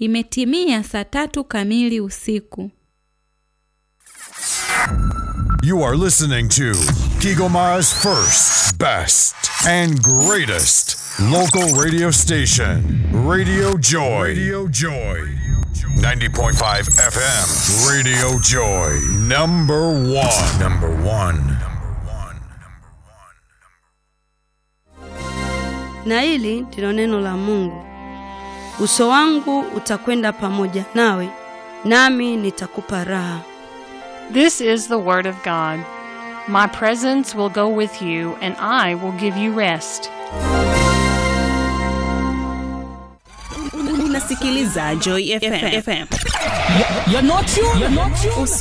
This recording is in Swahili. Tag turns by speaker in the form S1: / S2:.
S1: Imetimia saa tatu kamili usiku.
S2: You are listening to Kigoma's first, best, and greatest local radio station, Radio Joy. Radio Joy. 90.5 FM, Radio Joy. Number one. Number one.
S3: Na hili ndilo neno la Mungu. Uso wangu utakwenda pamoja nawe, nami nitakupa raha.
S4: This is the Word of God. My presence will go with you, and I will give you rest.
S5: Unasikiliza Joy FM.
S6: You're not you. You're not you.